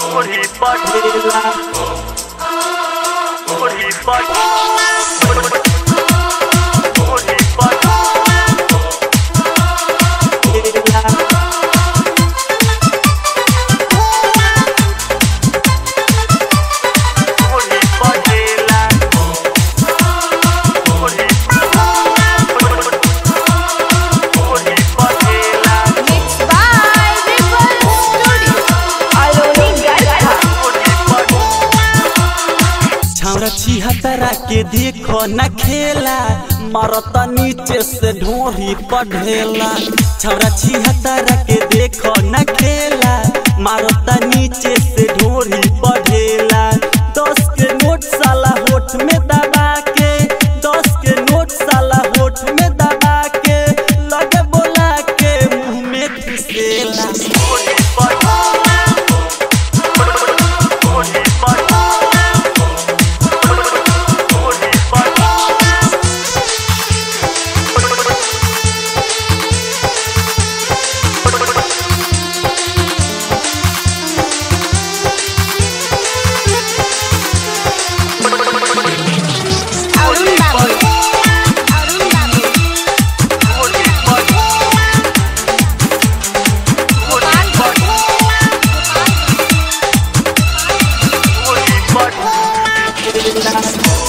Ohi patela Ohi patela Ohi patela Ohi patela Ohi Ohi patela Mixed by Ripple Studio. Aloni Garcha. Ohi patela छौरा छिहत्तरा के देखो न खेला मरता नीचे से ढोरी पढ़ेला छौरा छिहत्तरा के देखो न खेला मारता नीचे से ढोरी पढ़ेला दस के नोट साला होठ में दबा के दस के नोट साला होठ में दबा के लगे बोला के मुंह में घुसेला Ohi patela Ohi patela Ohi patela Arun Babu. Arun Babu. Ohi patela Ohi patela Ohi patela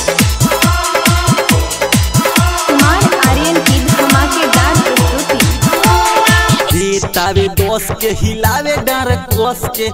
Kumar Aryan की धमाकेदार प्रस्तुति देतावे दोस के हिलावे डर कोस के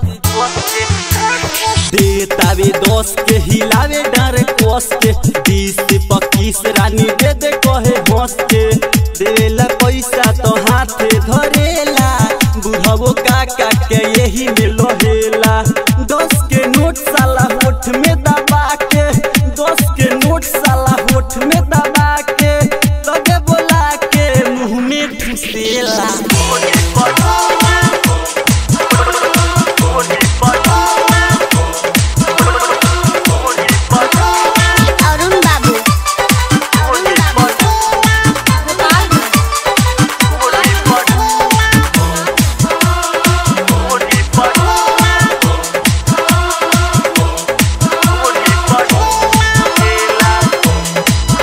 देतावे दोस के हिलावे डर कोस के बीस पच्चीस रानी दे दे कहे हंस के देवेला पैसा तो हाथे धरेला बुढ़ावो काका के यही में लोहेला दस के नोट साला होठ में दबा के दस के नोट साला होठ में दबा के लगे बोला के मुंह में ठुसेला Ohi patela Ohi patela Ohi patela Arun बाबू Ohi patela Ohi patela Ohi patela Ohi patela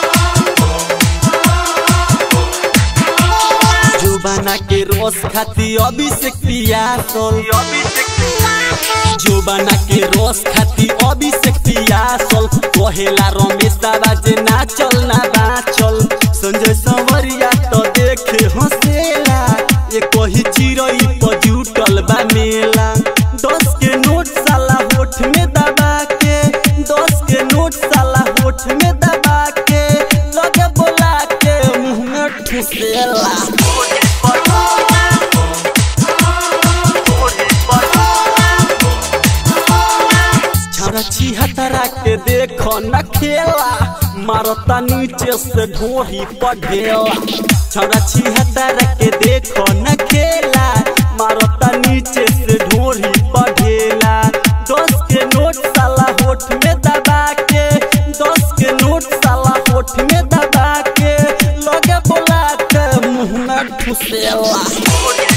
जुबाना के रोस खाती अभिषेक पियासल अभिषेक जुबाना के रोस खाती अभिषेक पियासल कहेला रमेश बाजे ना चल ना बाचल संजय संवरिया तो देखे हंसेला ये कही चिरई पर जुटल बा मेला दस के नोट साला होठ में दबा के दस के नोट साला होठ में दबा के लगे बोला के मुंह में ठुसेला Ohi patela Ohi patela छौरा छिहत्तरा के देखो न खेला मारता नीचे से ढोही पढ़ेला छौरा छिहत्तरा के देखो न खेला मारता नीचे से ढोही पढ़ेला दस के नोट साला होठ में दबा के दस के नोट साला होठ में दबा के लगे बोला के मुंह में ठुसेला Ohi